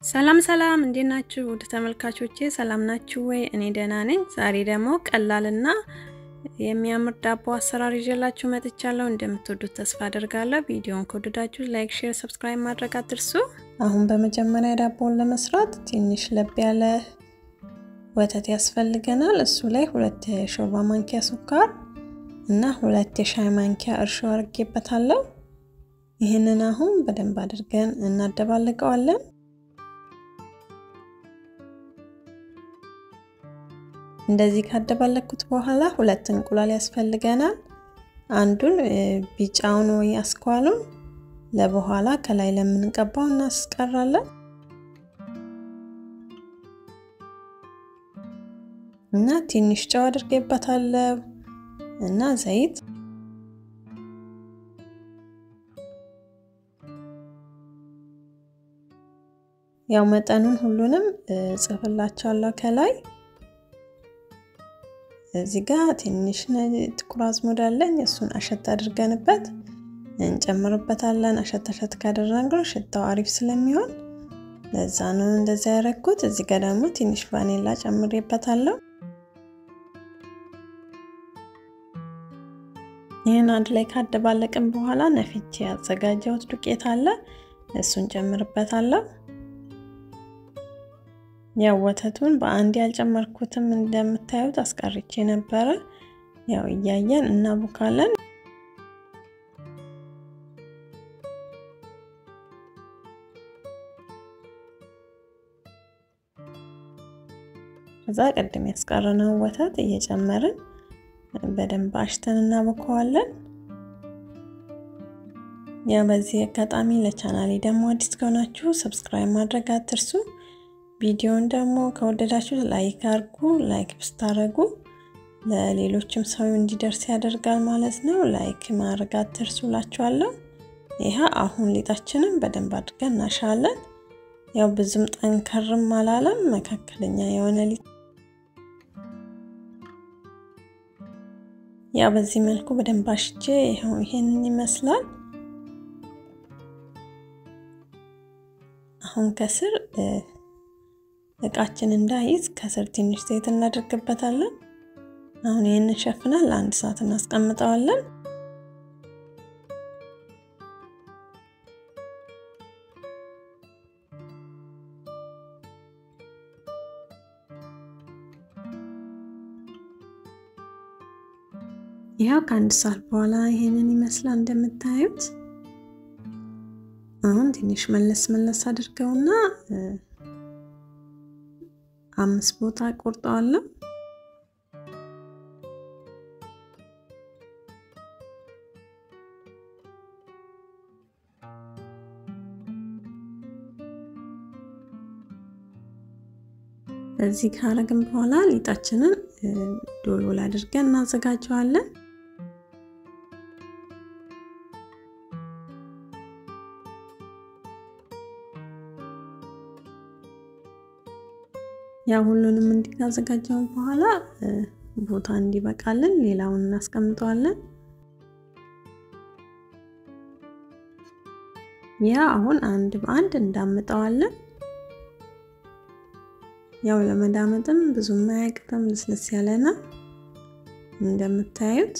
ሰላም ሰላም፣ እንዴት ናችሁ ውድ ተመልካቾቼ? ሰላም ናችሁ ወይ? እኔ ደህና ነኝ። ዛሬ ደግሞ ቀላልና የሚያምር ዳቦ አሰራር ይዤላችሁ መጥቻለሁ። እንደምትወዱት ተስፋ አደርጋለሁ። ቪዲዮን ከወደዳችሁ ላይክ፣ ሼር፣ ሰብስክራይብ ማድረግ አትርሱ። አሁን በመጀመሪያ ዳቦውን ለመስራት ትንሽ ለብ ያለ ወተት ያስፈልገናል። እሱ ላይ ሁለት የሾርባ ማንኪያ ስኳር እና ሁለት የሻይ ማንኪያ እርሾ አድርጌበታለሁ። ይህንን አሁን በደንብ አድርገን እናደባልቀዋለን። እንደዚህ ካደባለኩት በኋላ ሁለት እንቁላል ያስፈልገናል። አንዱን ቢጫውን ወይ አስኳሉን ለበኋላ ከላይ ለምንቀባው እናስቀራለን እና ትንሽ ጨው አድርጌበታለሁ እና ዘይት ያው መጠኑን ሁሉንም ጽፍላችኋለሁ ከላይ እዚህ ጋር ትንሽ ጥቁር አዝሙድ አለኝ። እሱን አሸት አድርገንበት እንጨምርበታለን። አሸት አሸት ካደረግነው ሽታው አሪፍ ስለሚሆን ለዛ ነው እንደዛ ያደረኩት። እዚህ ጋር ደግሞ ትንሽ ቫኔላ ጨምሬበታለሁ። ይህን አንድ ላይ ካደባለቅን በኋላ ነፍቼ ያዘጋጀሁት ዱቄት አለ። እሱን ጨምርበታለሁ። ያው ወተቱን በአንድ ያልጨመርኩትም እንደምታዩት አስቀርቼ ነበረ። ያው እያየን እናቡካለን። ከዛ ቅድም ያስቀረነው ወተት እየጨመርን በደንብ አሽተን እናቦከዋለን። ያው በዚህ አጋጣሚ ለቻናሌ ደግሞ አዲስ ከሆናችሁ ሰብስክራይብ ማድረግ አትርሱ። ቪዲዮን ደግሞ ከወደዳችሁ ላይክ አድርጉ። ላይክ ብስታደርጉ ለሌሎችም ሰው እንዲደርስ ያደርጋል ማለት ነው። ላይክ ማድረግ አትርሱ እላችኋለሁ። ይህ አሁን ሊጣችንን በደንብ አድርገን እናሻለን። ያው ብዙም ጠንከርም አላለም፣ መካከለኛ የሆነ ሊጥ ያው በዚህ መልኩ በደንብ አሽቼ ይኸው ይሄንን ይመስላል። አሁን ከስር እቃችን እንዳይዝ ከስር ትንሽ ዘይት እናደርግበታለን። አሁን ይህንን ሸፍነን ለአንድ ሰዓት እናስቀምጠዋለን። ይኸው ከአንድ ሰዓት በኋላ ይሄንን ይመስላል እንደምታዩት። አሁን ትንሽ መለስ መለስ አድርገውና አምስት ቦታ ቆርጠዋለሁ። በዚህ ካረግን በኋላ ሊጣችንን ዶሎል አድርገን እናዘጋጀዋለን። ያ ሁሉንም እንዲካዘጋጀው በኋላ ቦታ እንዲበቃልን ሌላውን እናስቀምጠዋለን። ያ አሁን አንድ በአንድ እንዳምጠዋለን። ያው ለመዳመጥም ብዙም አያቅትም፣ ልስልስ ያለ ነው እንደምታዩት።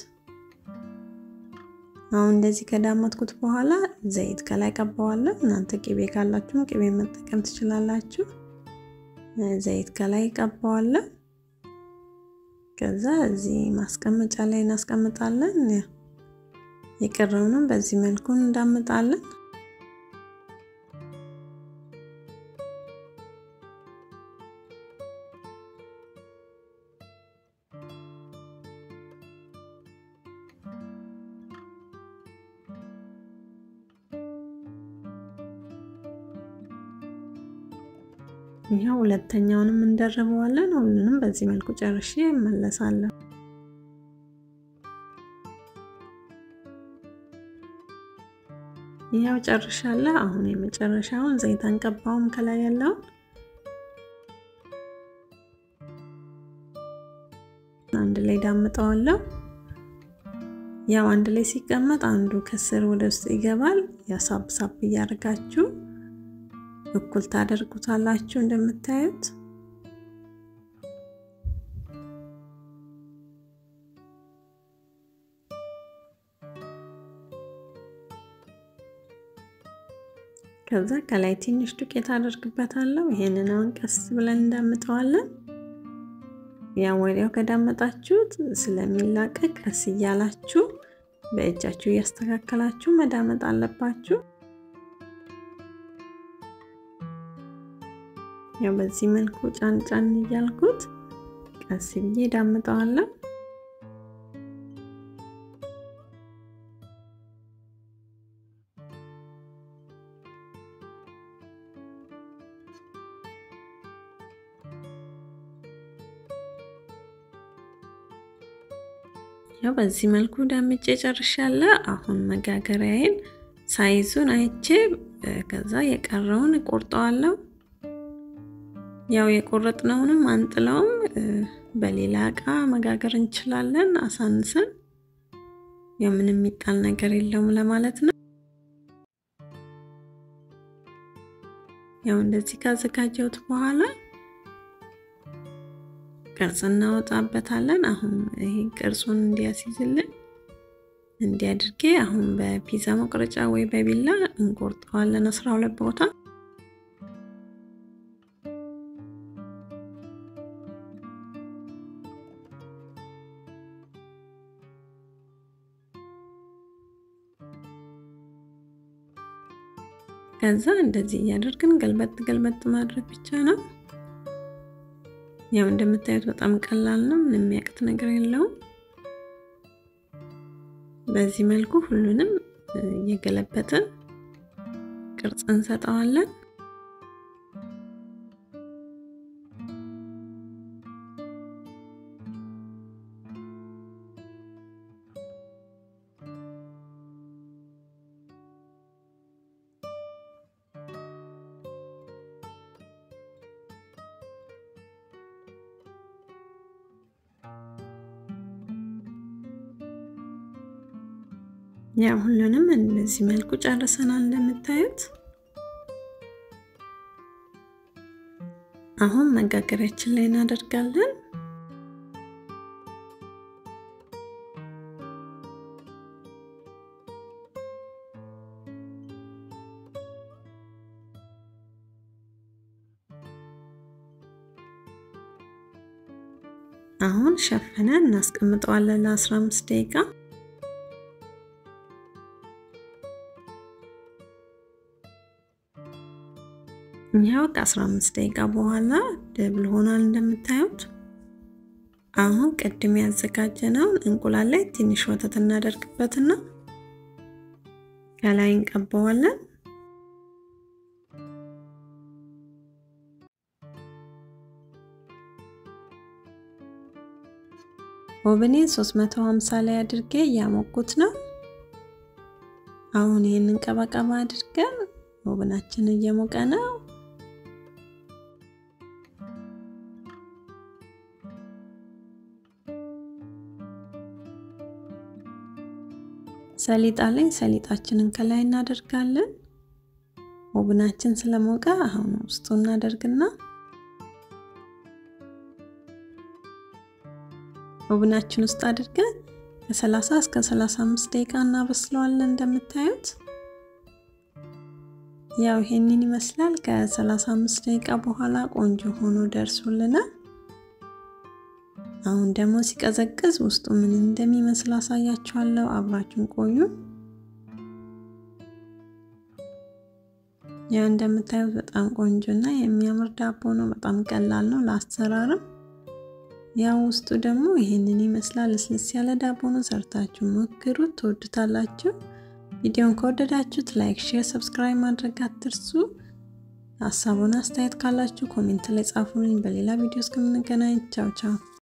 አሁን እንደዚህ ከዳመጥኩት በኋላ ዘይት ከላይ ቀባዋለን። እናንተ ቅቤ ካላችሁም ቅቤ መጠቀም ትችላላችሁ። ዘይት ከላይ ቀባዋለን። ከዛ እዚህ ማስቀመጫ ላይ እናስቀምጣለን። የቀረውንም በዚህ መልኩ እንዳምጣለን። ይኸው ሁለተኛውንም እንደርበዋለን። ሁሉንም በዚህ መልኩ ጨርሼ እመለሳለሁ። ይኸው ጨርሻለሁ። አሁን የመጨረሻውን ዘይት አንቀባውም ከላይ ያለውን አንድ ላይ ዳምጠዋለሁ። ያው አንድ ላይ ሲቀመጥ አንዱ ከስር ወደ ውስጥ ይገባል። ያሳብ ሳብ እያደረጋችሁ እኩል ታደርጉታላችሁ እንደምታዩት ከዛ ከላይ ትንሽ ዱቄት አደርግበታለሁ። ይሄንን አሁን ቀስ ብለን እንዳምጠዋለን። ያ ወዲያው ከዳመጣችሁት ስለሚላቀቅ ቀስ እያላችሁ በእጃችሁ እያስተካከላችሁ መዳመጥ አለባችሁ። ያው በዚህ መልኩ ጫን ጫን እያልኩት ቀስ ብዬ ዳምጠዋለሁ። ያው በዚህ መልኩ ዳምጬ ጨርሻለሁ። አሁን መጋገሪያዬን ሳይዙን አይቼ ከዛ የቀረውን እቆርጠዋለሁ። ያው የቆረጥነውንም አንጥለውም በሌላ እቃ መጋገር እንችላለን አሳንሰን። ያው ምንም የሚጣል ነገር የለውም ለማለት ነው። ያው እንደዚህ ካዘጋጀሁት በኋላ ቅርጽ እናወጣበታለን። አሁን ይሄ ቅርጹን እንዲያስይዝልን እንዲያድርጌ አሁን በፒዛ መቁረጫ ወይ በቢላ እንቆርጠዋለን አስራ ሁለት ቦታ ከዛ እንደዚህ እያደርግን ገልበጥ ገልበጥ ማድረግ ብቻ ነው። ያው እንደምታዩት በጣም ቀላል ነው። ምንም የሚያቅት ነገር የለውም። በዚህ መልኩ ሁሉንም እየገለበጥን ቅርጽ እንሰጠዋለን። ያው ሁሉንም እንደዚህ መልኩ ጨርሰናል እንደምታዩት። አሁን መጋገሪያችን ላይ እናደርጋለን። አሁን ሸፍነን እናስቀምጠዋለን ለ15 ደቂቃ። ያው ከ15 ደቂቃ በኋላ ደብል ሆኗል እንደምታዩት። አሁን ቅድም ያዘጋጀነውን እንቁላል ላይ ትንሽ ወተት እናደርግበትና ከላይ እንቀባዋለን። ኦቨኔ 350 ላይ አድርጌ እያሞኩት ነው። አሁን ይህንን ቀባቀባ አድርገን ኦቨናችን እየሞቀ ነው። ሰሊጣ ላይ ሰሊጣችንን ከላይ እናደርጋለን። ኦብናችን ስለሞቀ አሁን ውስጡ እናደርግና ኦብናችን ውስጥ አድርገን ከ30 እስከ 35 ደቂቃ እናበስለዋለን። እንደምታዩት ያው ይሄንን ይመስላል። ከ35 ደቂቃ በኋላ ቆንጆ ሆኖ ደርሶልናል። አሁን ደግሞ ሲቀዘቅዝ ውስጡ ምን እንደሚመስል አሳያችኋለሁ። አብራችሁን ቆዩ። ያው እንደምታዩት በጣም ቆንጆ እና የሚያምር ዳቦ ነው። በጣም ቀላል ነው ለአሰራርም። ያው ውስጡ ደግሞ ይህንን ይመስላል። ልስልስ ያለ ዳቦ ነው። ሰርታችሁ ሞክሩት፣ ትወዱታላችሁ። ቪዲዮን ከወደዳችሁት ላይክ፣ ሼር፣ ሰብስክራይብ ማድረግ አትርሱ። ሀሳቡን አስተያየት ካላችሁ ኮሜንት ላይ ጻፉልኝ። በሌላ ቪዲዮ እስከምንገናኝ ቻው ቻው።